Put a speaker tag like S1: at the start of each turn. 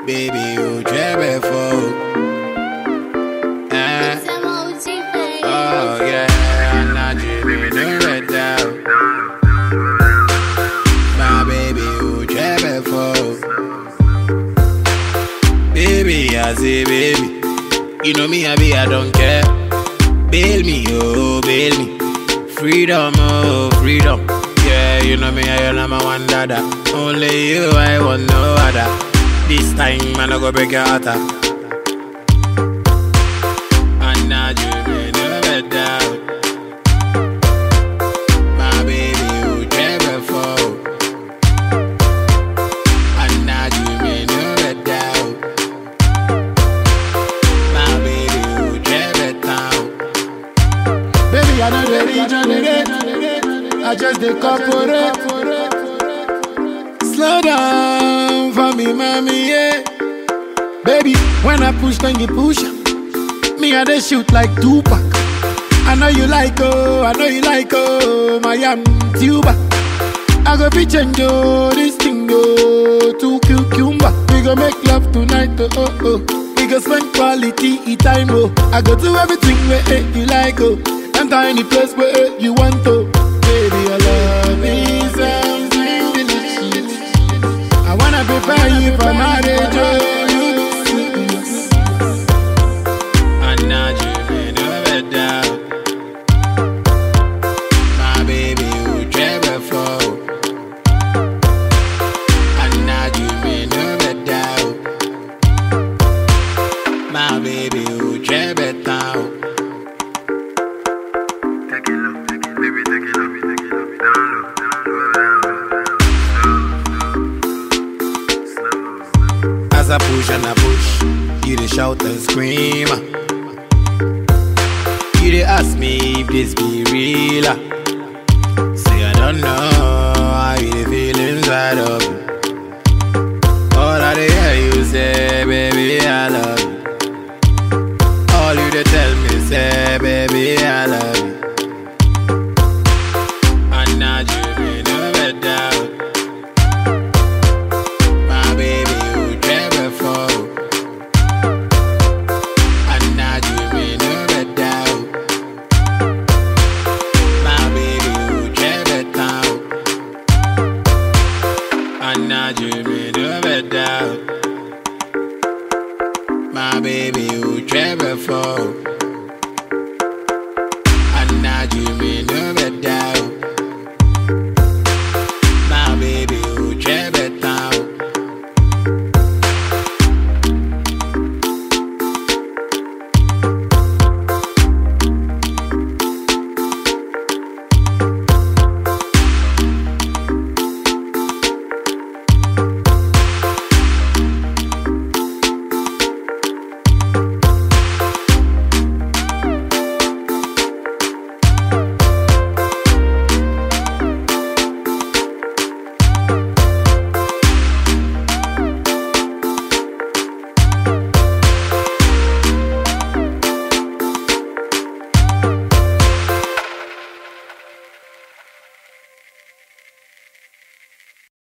S1: baby, you jebe for. Eh, oh yeah, I'm not dreaming of red down. My baby, you jebe for. Baby, I say baby, you know me, I be, I don't care. Bail me, oh, bail me. Freedom, oh, freedom. Yeah, you know me, I am a one dada. Only you, I want no other. This time, man, I go break your heart. ah. And now you may never doubt. My baby, you never fall. And now you may never doubt. My baby, you never doubt.
S2: Baby, I know the regenerate. I just the corporate. Slow down for me, mommy, yeah. Baby, when I push, then you push. Me, I dey shoot like Tupac. I know you like, oh, I know you like, oh, my am tuba. I go be change, oh, this thing, oh, to cucumber. We go make love tonight, oh, oh, oh. We go spend quality time, oh. I go do everything where eh, you like, oh. Enter any place where eh, you want to. Baby, your love is something delicious. I wanna prepare you for marriage, oh.
S1: And now you may never doubt. My baby, you never fall. And now you may never doubt. My baby, you never doubt.
S3: Take it low, take it, baby, take it low, take it low, down low, down low, down low, slow, slow, slow.
S1: As I push and I push, you dey shout and scream. You dey ask me if this be real. ah. Say I don't know how you dey feel inside of me. All I dey hear you say, baby, I love you. All you dey tell me say, baby, I love you. And now you may never doubt. My baby, you never fall. And now you may never doubt. My baby, you never doubt. And now you may never doubt. My baby, you never fall.